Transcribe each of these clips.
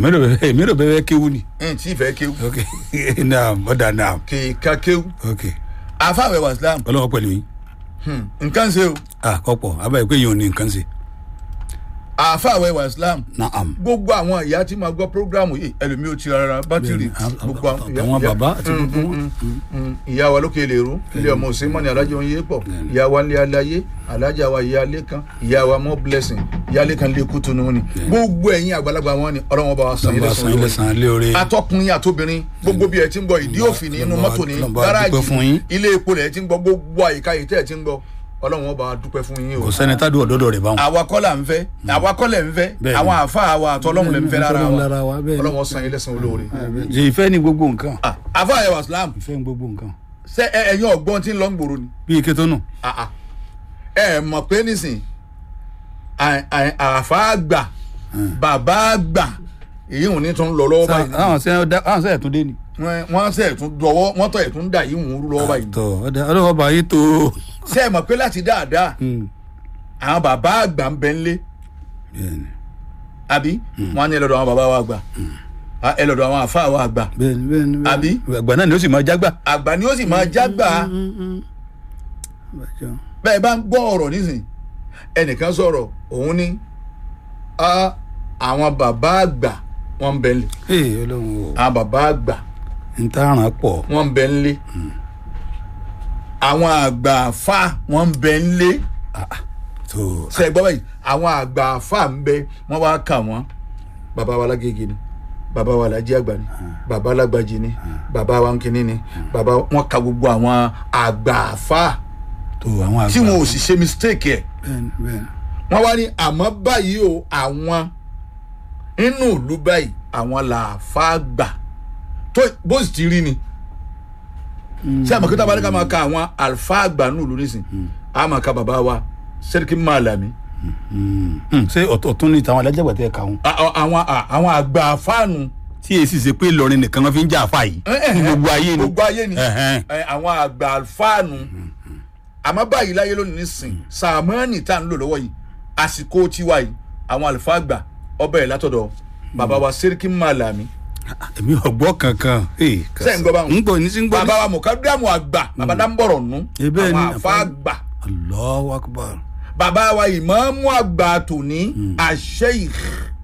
èmi rò bẹ́ẹ̀ èmi rò bẹ́ẹ̀ kéwú ni. ẹ̀yìn tí ìfẹ́ kéwù ok naam ọ̀dà naam kèéka kéwù ok àfàwẹ̀ wà islam ọlọ́wọ́ pẹ̀lú yín Hmm, nǹkan ṣe o ah kọ́pọ̀ abáyé pé yín ò ní nǹkan ṣe àfàwẹ̀ wà islam naam. gbogbo àwọn ìyá tí máa gbọ́ programu yìí ẹlòmíì ò ti rárá bátìrì gbogbo àwọn ìyá- àwọn ìyá- bàbá àti Mm, gbogbo mm, wọn. mm, mm. ìyá wa lókè lèrú ilé ọmọ òsínmọ́ni alájọ ń yé pọ̀ ìyá wa ńlẹ̀ aláyé alájà wa ìyá alẹ́ kan ìyá wa mọ́ blessing ìyá alẹ́ kan lè kú tunu ni gbogbo ẹ̀yin àgbàlagbà wọn ni ọlọ́wọ́n bá wa sàn yín lọ́nba san ilé lẹ́sàn-án san ilé oore. atọkùnrin àtobìnrin gbogbo bí ẹ ti ń gbọ́ ìdí òfin ní inú Lọ́nba- mọ́tò ní lọ́nba dúpẹ́ fún gáràjì yín. ilé epo rẹ̀ ti ń gbọ́ gbogbo àyíká yìí tẹ́ ẹ ti ń gbọ́ ọlọ́wọ́n bá wa dúpẹ́ fún yín o kò sẹ́ni tá a dùn ọ̀dọ́dọ̀ rẹ̀ báwọn. àwa kọ́ là ń fẹ́ àwa kọ́ lẹ̀ ń fẹ́ Bẹ́ẹ̀ni. àwọn àfa àwa àtọ́lọ́hún lẹ̀ ń fẹ́ lára Ọlọ́run lára wa, wa bẹ́ẹ̀ni. ọlọ́wọ́n san yín lẹ́sàn olóore. ṣe ìfẹ́ ni gbogbo nǹkan Ah, àfa àyẹ̀wò islam ìfẹ́ ni gbogbo nǹkan. ṣé ẹ- ẹ̀yin ọ̀gbọ́n tí ń lọ ń gbòòrò ni bí ike tó nù. Ah, ah. ẹ mọ̀ pé nísìn à- à- àfa àgbà bàbá àgbà èyí ò ní tún lọ lọ́wọ́ báyìí àwọn sẹ́yìn ọ̀dà àwọn sẹ́yìn tó dé ni. Wọ́n- wọ́n sẹ̀ tún dọwọ́ wọ́n tọ̀ ẹ̀ tún dà yìí ń rú lọ́wọ́ báyìí tọ ọ̀dà ọlọ́wọ́ bá yín tó. ṣé ẹ mọ̀ pé láti dáadáa àwọn bàbá àgbà ń bẹ ńlé bẹ́ẹ̀ni àbí wọ́n á ní ẹ lọ́dọ̀ àwọn bàbá wa àgbà Ah, ẹ lọ́dọ̀ àwọn àfa wa àgbà bẹ́ẹ̀ni bẹ́ẹ̀ni. bẹ́ẹ̀ni. Àbí? àgbà náà ni ó sì máa jágbà. àgbà ni ó sì máa jágbà bẹ́ẹ̀ bá ń gbọ́ ọ̀rọ̀ nísìn ẹnìkan sọ̀rọ̀ òun ní ah, àwọn bàbá àgbà wọ́n ń bẹ ńlé ee ọlọ́run o àwọn bàbá àgbà n ta ràn pọ̀. wọ́n ń bẹ ńlé àwọn àgbà àfa wọ́n ń bẹ ńlé tó ṣe gbọ́ báyìí àwọn àgbà àfa ń bẹ wọ́n wá kà wọ́n bàbá wa lágége ni bàbá wa làjí àgbà ni bàbá lágbàjì ni bàbá wa nkíní ni bàbá wọn ka gbogbo àwọn àgbà àfa tó àwọn àgbà. tí wọn ò sì ṣe mistake ẹ̀ bẹ́ẹ̀ni bẹ́ẹ̀ni. wọ́n wá ní àmọ́ báyìí o àwọn inú ìlú báyìí àwọn làáfà gbà tó bó sì ti rí ni ṣé àmọ́ kí tábà ní ká máa ka àwọn àlfà àgbà nù ìlú nísìn á máa ka bàbá wa sẹ́ríkì Màlàmí Hmm, ṣé ọ̀tún ni tàwọn alájàgbà tẹ̀ ká wọn. à- à- àwọn à- àwọn àgbà àfáànù tí èsì ṣe pé Ìlọrin nìkan wọn fi ń jà àfa yìí. ní gbogbo ayé ni. gbogbo ayé ni Ẹ̀hẹ́n. ẹ, àwọn àgbà àfáànù àmọ́ báyìí láyé lónìí nísìn sàmọ́ọ̀nì tá à ń lò lọ́wọ́ yìí àsìkò tiwa yìí àwọn àlùfáà àgbà ọbẹ̀ yìí látọ̀dọ̀ bàbá wa sẹ́ríkì Màlàmí èmi ọgbọ́ kankan. Ṣé ń gbọ́ báwọn? ń gbọ́ ní sí ń gbọ́ ní. bàbá wa mọ̀kádàmù àgbà bàbá dáńbọ̀rọ̀ nù Eh, bẹ́ẹ̀ ni, àwọn àfa àfáà- àgbà Allahu akbar. bàbá wa ìmáàmù àgbà tòní àṣeyìk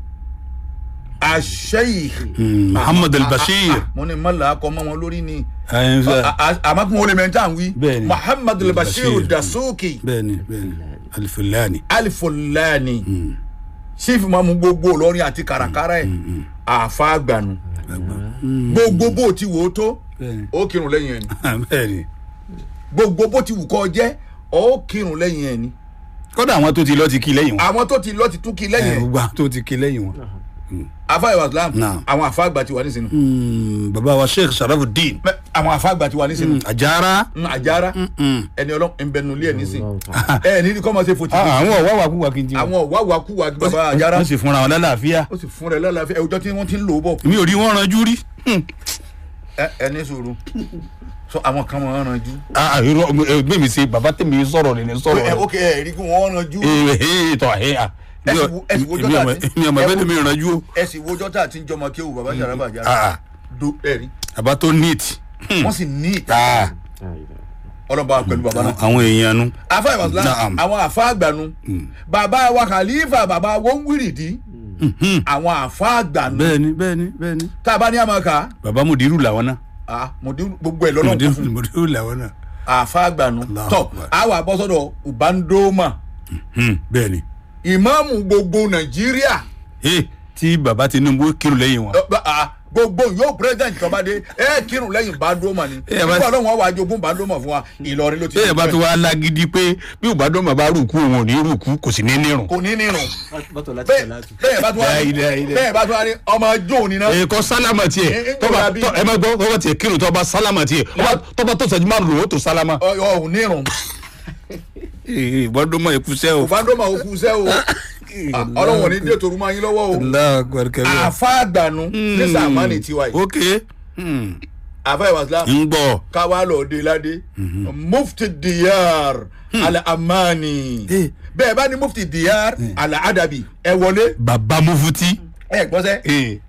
àṣeyìk Hmm, Muhammad al-Bashir. mo ní mọ́lá akọ mọ́ wọn lórí ni Ẹ̀yin fẹ́- A- a- àmọ́ kí wọ́n lè mẹ́ta ń wí Bẹ́ẹ̀ ni. muhammadu al-bashir Al-Bashir. dasuki bẹ́ẹ̀ni bẹ́ẹ̀ni alifulani. alifulani sífì máa mú gbogbo olórin àti kàràkàrà ẹ̀ àfa àgbànú gbogbo bó ti wò ó tó bẹ́ẹ̀ni ó kírun lẹ́yìn ẹ̀ ni bẹ́ẹ̀ni. gbogbo bó ti wù kọ́ jẹ́ ó kírun lẹ́yìn ẹ̀ ni kódà àwọn tó ti lọ ti kí lẹ́yìn wọn. àwọn tó ti lọ ti tún kí lẹ́yìn ẹ ẹ̀ gbogbo àwọn tó ti kí lẹ́yìn wọn. afa ìwà islam Naam. àwọn afa àgbà ti wà nísìnyí Hmm, bàbá wa sheikh sharafuddin Mẹ- àwọn afa àgbà ti wà nísìnyí ajara. Mm, àjára ẹni ọlọ́run ẹnbẹ̀nulẹ̀ ẹ̀ nísìnyí ẹ ní kọ́ máa ṣe fòtí Ah, àwọn ọ̀wá wa kú wa kí n jí wọn. àwọn wàwà kú wa bàbá àjára wọ́n sì fúnra wọn lálàáfíà. ó sì fún rẹ lálàáfíà ẹwùjọ tí wọ́n ti ń lò ó bọ̀ mi ò rí wọn ranjú rí. Hmm. ẹ ẹ ní sùúrù so àwọn kan máa ń ranjú. Ah, irọ́ ẹgbẹ́ mi ṣe bàbá tèmi sọ̀rọ̀ rẹ̀ ní sọ̀rọ̀ ẹ rẹ̀. ok ẹ rí kí wọ́n ranjú ee ee tọ́ ẹ à. Ẹ sì wo- ẹ sì wo èmi jọ́tà ọmọ- tí- èmi ọmọ ẹ bẹ́ẹ̀ wo- ni mi ranjú o. ẹ sì wojọ́ tá a ti ń jọmọ kéwù bàbá Sàràfà Àjàrà Ah, do ẹ rí bàbá tó neat. wọ́n sì ní ìta Ah, ọlọ́ba pẹ̀lú bàbá náà. àwọn èèyàn nu. afa ìwàsílá Naam. àwọn afa àgbànú bàbá wa khalifa bàbá wọn wírìdì àwọn afa àgbànú bẹ́ẹ̀ni bẹ́ẹ̀ni bẹ́ẹ̀ni. tá a bá ní àmàkà bàbá mudiru làwọn náà. ah mọ̀dé gbogbo ẹ̀ lọ́nà kún mudiru fún mudiru làwọn náà. afa àgbànú Allahu tọ́ Akbar. àwọn àbọ̀sọ̀dọ̀ ubandoma Hmm, bẹ́ẹ̀ni. ìmáàmù gbogbo nàìjíríà ee tí bàbá tinubu kírun lẹ́yìn wọn. Ẹ, bá- ah, gbogbo yóò president tó bá dé ẹ kírun lẹ́yìn bandoma ni Ẹ bá- nígbà ọlọ́run wà jogún bandoma fún wa ìlọrin ló ti bẹ́ẹ̀ bá tó wá lágídí pé bí òbádọ́ bàbá rúkú òun ò ní rúkú kò sì ní nírun. kò ní nírun bọ́tọ̀ láti bẹ́ẹ̀ tẹ̀ láti. bẹ́ẹ̀ bá tó wá La ilaha illa. bẹ́ẹ̀ bá tó wá ní ọmọ jó ni náà èkó sálámà Ẹ- tiẹ̀ ẹ- tọ́ba ẹ- tọ́- ẹ má gbọ́ tọ́ba tiẹ̀ kírun tọ́ba sálámà tiẹ̀ ọba- tọ́ba tó sẹ́jú márùn lòó tó sálámà. ọ ò nírun ìbọ́dún mọ́ ìkúsẹ́ o. bandoma ò kú sẹ́ o Ah, ọlọ́run ò ní dé torú máa yín lọ́wọ́ o Allahu Akbar kabir. àfa àgbànú ní sàmánì tiwa yìí ok Hmm. àfa ìwàsílám ń gbọ́. káwá lọ dé ládé mufti diyar ala amani Eh. bẹ́ẹ̀ bá ní mufti diyar ala adabi ẹ wọlé bàbá mufuti. ẹ gbọ́sẹ́ Eh.